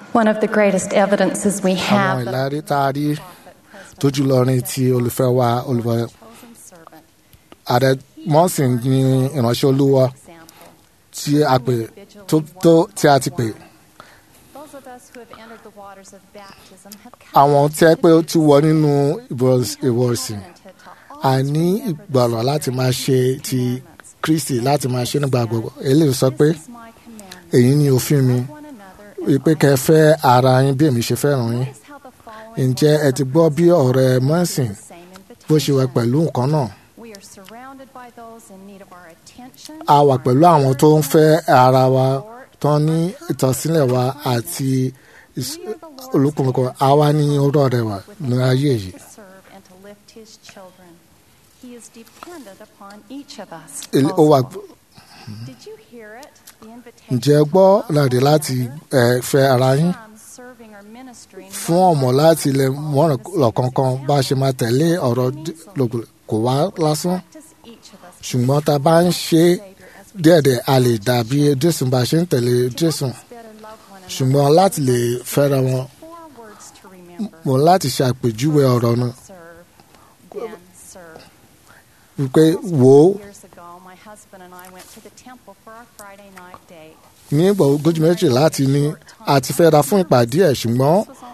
One of the greatest evidences we àwọn have of ìlérí tá a rí tójú lọrin ti olùfẹ́ wa olùfẹ́ chosen servant ààrẹ mọ́sìn ní ìránṣẹ́ olúwa example. tí a pè tó tó tí a ti pè Those of us who have entered the waters of baptism have àwọn tí ẹ pé ó ti wọ nínú ìwọ̀sìn a ní ìgbọ̀rọ̀ láti máa ṣe ti kristi láti máa ṣe nígbà gbogbo eléyìí sọ pé èyí ni òfin mi wípé kẹ́ fẹ́ ara yín bí èmi ṣe fẹ́ràn yín ǹjẹ́ ẹ ti gbọ́ bí ọ̀rẹ́ mọ́sìn bó ṣe wà pẹ̀lú nǹkan náà a wà pẹ̀lú àwọn tó ń fẹ́ ara wa tó ní ìtọ́sílẹ̀ wa àti ìs- olùkùnkùn àwa ní ọ̀rọ̀ rẹ̀ wà ní ayé yìí. Èlé- ó wà ǹjẹ́ ẹ gbọ́ láti láti ẹ, fẹ́ ara yín fún ọmọ láti lè mọ̀ràn lọ́kọ̀ọ̀kan bá a ṣe máa tẹ̀lé ọ̀rọ̀ d- lògbò kò wá lásán ṣùgbọ́n tá a bá ń ṣe é díẹ̀díẹ̀ a lè dàbí jésù bá a ṣe ń tẹ̀lé jésù ṣùgbọ́n láti lè fẹ́ra wọn mo láti ṣe àpèjúwe ọ̀rọ̀ náà wípé wò ó ní ìgbà ogójì méjì láti ní a ti fẹ́ra fún ìpàdé ẹ̀ ṣùgbọ́n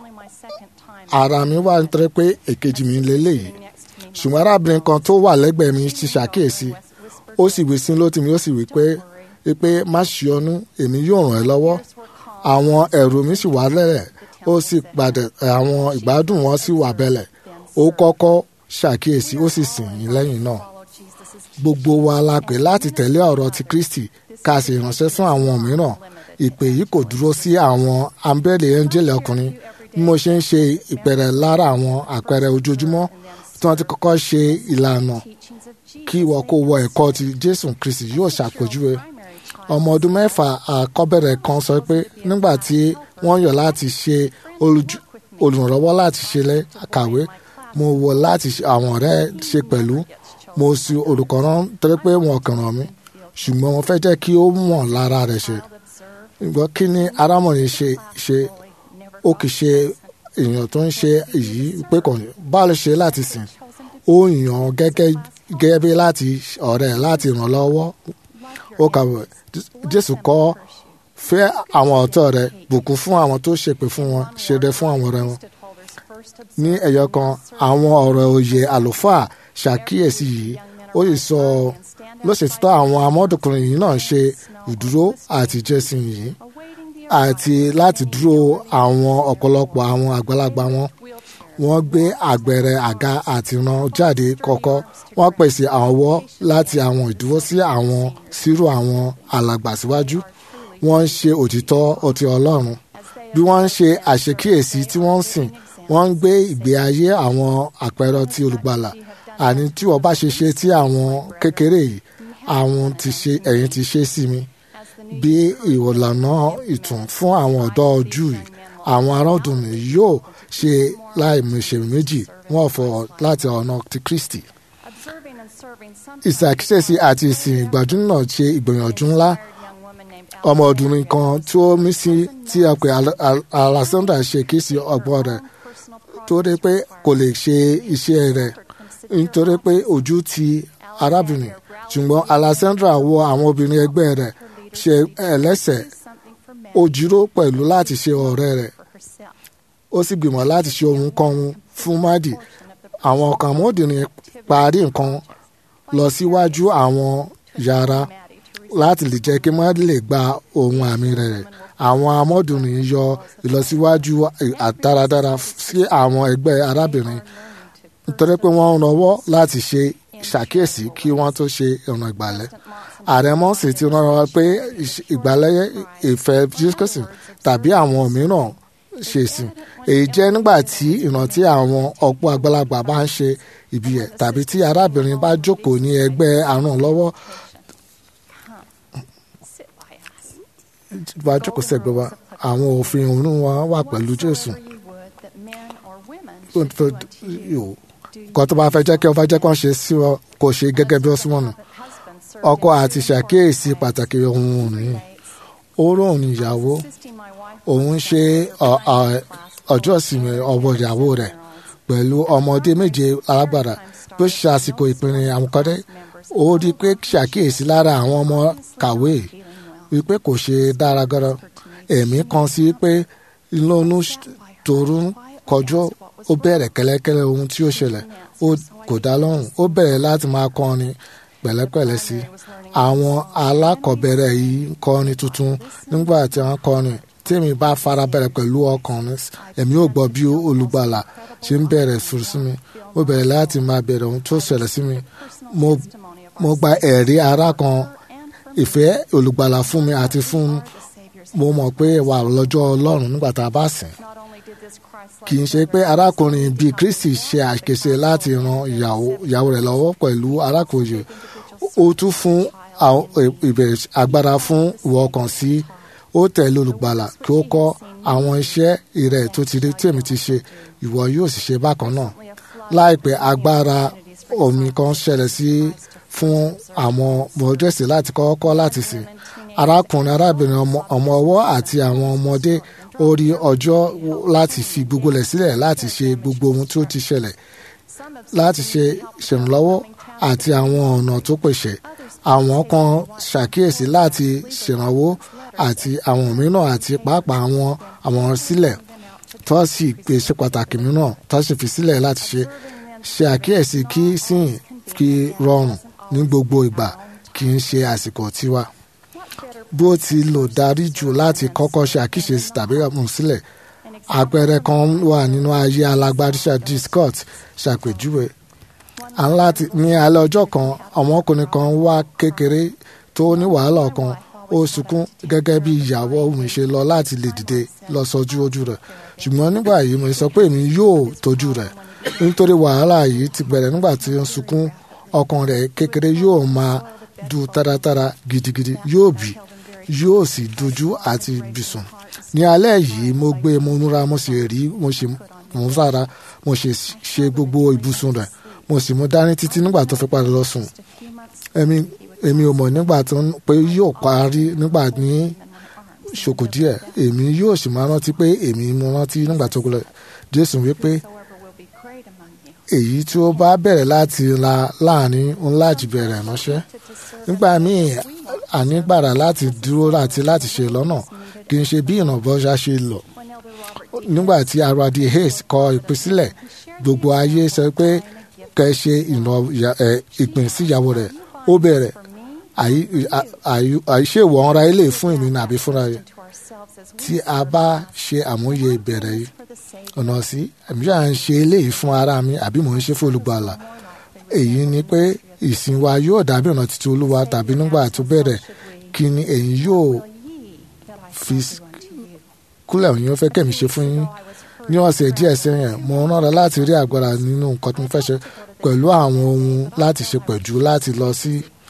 ara mi wà nítorí pé èkejì mi lélẹ́yìí ṣùgbọ́n arábìnrin kan tó wà lẹ́gbẹ̀ẹ́ mi ti ṣàkíyèsí ó sì wí sí lótì mi ó sì wí pé pé má ṣe ọnú èmi yóò ràn ẹ́ lọ́wọ́ àwọn ẹ̀rù mi sì wà lẹ́rẹ̀ ó sì padà àwọn ìgbádùn wọn sì wà bẹ̀lẹ̀ ó kọ́kọ́ ṣàkíyèsí ó sì sìn yín lẹ́yìn náà gbogbo wa la pè láti tẹ̀lé ọ̀rọ̀ ti kristi ká sì ránṣẹ́ fún àwọn mìíràn ìpè yìí kò dúró sí àwọn ambẹ́lẹ̀ ẹ́ńjẹ́lì ọkùnrin bí mo ṣe ń ṣe ìpẹ̀rẹ̀ lára àwọn àpẹẹrẹ ojoojúmọ́ tí wọ́n ti kọ́kọ́ ṣe ìlànà kí ìwọ kó wọ ẹ̀kọ́ ti jésù kristi yóò ṣàpèjúwe ọmọ ọdún mẹ́fà àkọ́bẹ̀rẹ̀ kan sọ pé nígbà tí wọ́n yàn láti ṣe olùjú- olùrànlọ́wọ́ láti ṣe lẹ́ kàwé mo wọ láti ṣe àwọn ọ̀rẹ́ ṣe pẹ̀lú mo sì olùkọ́ rán torí pé wọn kàn ràn mí ṣùgbọ́n mo fẹ́ jẹ́ kí ó mọ̀ lára rẹ̀ ṣe ìgbọ́ kí ni arámọ̀rin ṣe ṣe ó kì í ṣe èèyàn tó ń ṣe èyí pé kò ní báwo ló ṣe láti sìn ó yàn án gẹ́gẹ́ gẹ́gẹ́ bí láti ọ̀rẹ́ ẹ̀ láti ràn lọ́wọ́ ó kàwé jésù kọ́ fẹ́ àwọn ọ̀tọ̀ rẹ̀ bùkún fún àwọn tó ṣèpè fún wọn ṣeré fún àwọn ọ̀rẹ́ wọn ní ẹ̀yọ kan àwọn ọ̀rọ̀ òye àlùfáà ṣàkíyèsí yìí ó sì sọ lọ́sẹ̀títọ́ àwọn amọ́dùkùnrin yìí náà ṣe ìdúró àti jẹ́sìn yìí àti láti dúró àwọn ọ̀pọ̀lọpọ̀ àwọn àgbàlagbà wọn wọ́n gbé àgbẹ̀rẹ̀ àga àti ran jáde kọ́kọ́ wọ́n pèsè àwọ̀ láti àwọn ìdúró sí àwọn sírò àwọn alàgbà síwájú wọ́n ń ṣe òtítọ́ ọtí ọlọ́run bí wọ́n ń ṣe àṣekíyèsí tí wọ́n ń sìn wọ́n ń gbé ìgbé ayé àwọn àpẹẹrẹ ti olùgbàlà àní tí wọ́n bá ṣe ṣe tí àwọn kékeré yìí àwọn ti ṣe ẹ̀yin ti ṣe sí mi bí ìwòlànà ìtùn fún àwọn ọ̀dọ́ ojú yìí àwọn aráàdùnmí yóò ṣe láìmọ̀ṣe méjì wọ́n fọ láti ọ̀nà ti kristi ìṣàkíyèsí àti ìsìn ìgbàdún náà ṣe ìgbìyànjú ńlá ọmọdúnrin kan tí ó mí sí tí a pè Al- Al- alexander ṣe kí sí ọgbọ́n rẹ̀ torí pé kò lè ṣe iṣẹ́ rẹ̀ nítorí pé ojú ti arábìnrin ṣùgbọ́n alexandra wo àwọn obìnrin ẹgbẹ́ rẹ̀ ṣe ẹlẹ́sẹ̀ ó jíró pẹ̀lú láti ṣe ọ̀rẹ́ rẹ̀ ó sì gbìmọ̀ láti ṣe ohun kan fún mádì àwọn ọkàn mọ́dìrín parí nǹkan lọ síwájú àwọn yàrá láti lè jẹ́ kí mádì lè gba ohun àmì rẹ̀ àwọn amọ́dùnrin yọ ìlọsíwájú àdáradára sí àwọn ẹgbẹ́ arábìnrin nítorí pé wọ́n ń rọwọ́ láti ṣe ṣàkíyèsí kí wọ́n tó ṣe ìrìn ìgbàlẹ̀ ààrẹ mọ́sì ti rán wa pé ìṣ- ìgbàlẹ̀ ìfẹ́ jésù tàbí àwọn mìíràn ṣe sìn èyí jẹ́ nígbà tí ìrántí àwọn ọ̀pọ̀ àgbàlagbà bá ń ṣe ìbí ẹ̀ tàbí tí arábìnrin bá jókòó ní ẹgbẹ́ àrùn lọ́wọ́ bá jókòó sẹ́gbẹ́ wa àwọn òfin òun wa wà pẹ̀lú jésù nǹkan tó bá fẹ́ jẹ́ kí wọ́n fẹ́ jẹ́ kí wọ́n ṣe sí wọn kò ṣe gẹ́gẹ́ bí ó súnmọ́ nù ọkọ àti ṣàkíyèsí pàtàkì ohun òní ó ròhùn ìyàwó assisting my wife òun ṣe ọ- ọ- ọjọ́ ìsinmi ọmọ ìyàwó rẹ̀ pẹ̀lú ọmọdé méje alágbára bó ṣe àsìkò ìpinnu àwọn kọ́dé ó rí i pé ṣàkíyèsí lára àwọn ọmọ kàwé wípé kò ṣe dára gọ́rọ́ ẹ̀mí kan sí pé lónú torú kọjú ó bẹ̀rẹ̀ kẹ́lẹ́kẹ́lẹ́ ohun tí ó ṣẹlẹ̀ ó kò dá lọ́rùn ó bẹ̀rẹ̀ láti máa kọrin pẹ̀lẹ́pẹ̀lẹ́ sí i àwọn alákọ̀ọ́bẹ̀rẹ̀ yìí ń kọrin tuntun nígbà tí wọ́n kọrin tèmi bá farabalẹ̀ pẹ̀lú ọkàn mi èmi ò gbọ́ bí olùgbàlà ṣe ń bẹ̀rẹ̀ fún sí mi mo bẹ̀rẹ̀ láti máa bẹ̀rẹ̀ ohun tó ṣẹlẹ̀ sí mi mo mo gba ẹ̀rí ara kan ìfẹ́ olùgbàlà fún mi àti fún mo mọ̀ pé wà lọ́jọ́ ọlọ́run nígbà tá a bá sìn Not only did this Christ kì í ṣe pé arákùnrin bíi kristi ṣe àkèṣe láti ran ìyàwó ìyàwó rẹ̀ lọ́wọ́ pẹ̀lú arákùnrin ó tún fún àwọn ìbẹ̀rẹ̀ agbára fún ìwọ ọkàn sí ó tẹ̀lé olùgbàlà kí ó kọ́ àwọn iṣẹ́ ìrẹ̀ tó ti rí tèmi ti ṣe ìwọ yóò sì ṣe bákan náà láìpẹ́ agbára omi kan ṣẹlẹ̀ sí fún àwọn mọ̀ọ́dẹ́sì láti kọ́kọ́ láti sìn arákùnrin arábìnrin ọmọ ọmọ ọwọ́ àti àwọn ọmọdé ó rí ọjọ́ láti fi gbogbo rẹ̀ sílẹ̀ láti ṣe gbogbo ohun tí ó ti ṣẹlẹ̀ láti ṣe ìṣèrànlọ́wọ́ àti àwọn ọ̀nà tó pèsè àwọn kan ṣàkíyèsí láti ṣèrànwọ́ àti àwọn mìíràn àti pàápàá àwọn àwọn sílẹ̀ tó sì pèsè pàtàkì mìíràn tó sì fi sílẹ̀ láti ṣe ṣe àkíyèsí kí sìn kí rọrùn ní gbogbo ìgbà kì í ṣe àsìkò tiwa bó ti lò darí jù láti kọ́kọ́ ṣe àkíyèsí tàbí mú sílẹ̀ àpẹẹrẹ kan wà nínú ayé alágbádíṣà d scott ṣàpèjúwe à ń láti ní alẹ́ ọjọ́ kan ọmọkùnrin kan wá kékeré tó ní wàhálà kan ó sunkún gẹ́gẹ́ bí ìyàwó mi ṣe lọ láti lè dìde lọ sọjú ojú rẹ̀ ṣùgbọ́n nígbà yìí mo sọ pé èmi yóò tọ́jú rẹ̀ nítorí wàhálà yìí ti bẹ̀rẹ̀ nígbà tí ó ń sunkún ọkàn rẹ̀ kékeré yóò máa du táratára gidigidi yóò bì yóò sì dojú àti bìsùn ní alẹ́ yìí mo gbé mo múra mo sì rí mo sì mú sára mo sì ṣe gbogbo ibùsùn rẹ̀ mo sì mú dání títí nígbà tó fi padà lọ sùn èmi èmi ò mọ̀ nígbà tó ń pé yóò parí nígbà ní ṣòkò díẹ̀ èmi yóò sì máa rántí pé èmi mo rántí nígbà tó kúlẹ̀ jésù wípé Whosoever will be great among you. èyí tí ó bá bẹ̀rẹ̀ láti la láàrin ńlá jù bẹ̀rẹ̀ ránṣẹ́ nígbà míì ànígbàrà láti dúró àti láti ṣe lọ́nà kì í ṣe bí ìrànbọ́sà ṣe lọ When Elder Robert nígbà tí aradi hayes kọ ìpínsílẹ̀ gbogbo ayé sọ pé kẹ́ ṣe ìran- ìyá- ẹ, ìpín síyàwó rẹ̀ ó bẹ̀rẹ̀ àyí- à- àyí- àìṣèwọ̀ ọ̀ra ilé fún èmi nàbí fúnra rẹ̀ to ourselves as tí we a bá ṣe àmúyẹ ìbẹ̀rẹ̀ yìí for the sake ọ̀nà sí àbí à ń ṣe eléyìí fún ara mi àbí mò ń ṣe fún olùgbàlà èyí ni pé ìsìn wa yóò dàbí ọ̀nà títí olúwa tàbí nígbà tó bẹ̀rẹ̀ kí ni ẹ̀yin yóò ye that I fi send you unto you. kúlẹ̀ òyìn ó fẹ́ kẹ́mi ṣe fún yín ní ọ̀sẹ̀ díẹ̀ sẹ́yìn mo rán láti rí agbára nínú nǹkan tí mo fẹ́ ṣe pẹ̀lú àwọn ohun láti ṣe pẹ̀jù láti lọ sí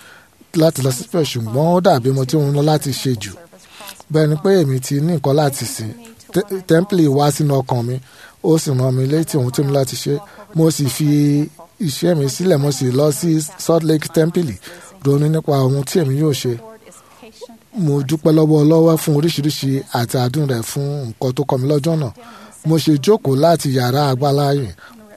láti lọ sí pẹ̀ ṣùgbọ́n ó dàbí mo tí mo ń lọ láti ṣe jù bẹ́ẹ̀ ni pé èmi ti ní nǹkan láti sìn Tẹ́- tẹ́ḿpìlì wá sínú ọkàn mi ó sì rán mi létí ohun tí mo láti ṣe mo sì fi iṣẹ́ mi sílẹ̀ mo sì lọ sí Salt Lake tẹ́ḿpìlì ronú nípa ohun tí èmi yóò ṣe Lord is patient mo dúpẹ́ lọ́wọ́ ọlọ́wọ́ fún oríṣiríṣi àti àdúrà rẹ̀ fún nǹkan tó kọ́ mi lọ́jọ́ náà mo ṣe jókòó láti yàrá agbáláyè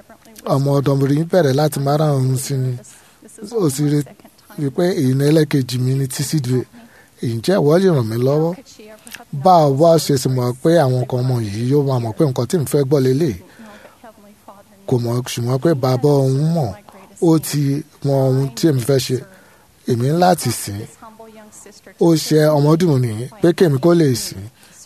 ọmọ ọ̀dọ́mọbìnrin bẹ̀rẹ̀ láti máa rán òun sí ni ó sì rí i pé èyí ní ẹlẹ́kejì mi ní tíṣídìí ǹjẹ́ ìwọ lè ràn mí lọ́wọ́ could she ever have bá a wá ṣe sì mọ̀ pé àwọn kan ọmọ yìí yóò máa mọ̀ pé nǹkan tí mo fẹ́ gbọ́ lélẹ̀ known the Heavenly Father kò mọ̀ ṣùgbọ́n pé bàbá òun mọ̀ ó ti mọ ohun tí èmi fẹ́ ṣe èmi ń láti sìn this humble young sister ó ṣe ọmọdún ní pé kémi kó lè sìn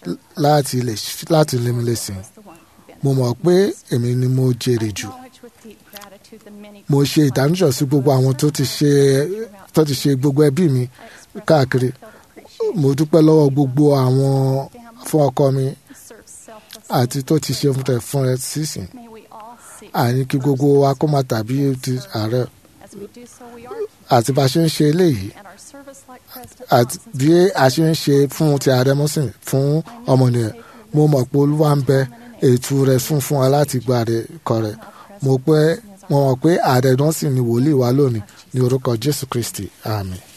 láti lè láti lè mi lè sìn the one who mo mọ̀ pé èmi ni mo jèrè jù acknowledge with deep gratitude the many mo ṣe ìdánúṣọ sí gbogbo àwọn tó ti ṣe tó ti ṣe gbogbo ẹbí mi káàkiri felt appreciated mo dúpẹ́ lọ́wọ́ gbogbo àwọn fún ọkọ mi who serve selfless. àti tó ti ṣe fún rẹ̀ fún rẹ̀ sísìn May we all seek àní kí gbogbo wa kó máa tàbí ti ààrẹ as we do so we are àti bá a ṣe ń ṣe eléyìí and our service like President àti Johnson's bí a ṣe ń ṣe fún ti ààrẹ mọ́sìn fún ọmọnìyàn mo mọ̀ pé olúwa ń bẹ ètò rẹ̀ fún fún wa láti gba rẹ̀ kọ rẹ̀ mo pé mo mọ̀ pé ààrẹ dánsìn ni wòlíì wa lónìí ní orúkọ jésù kristi àmín.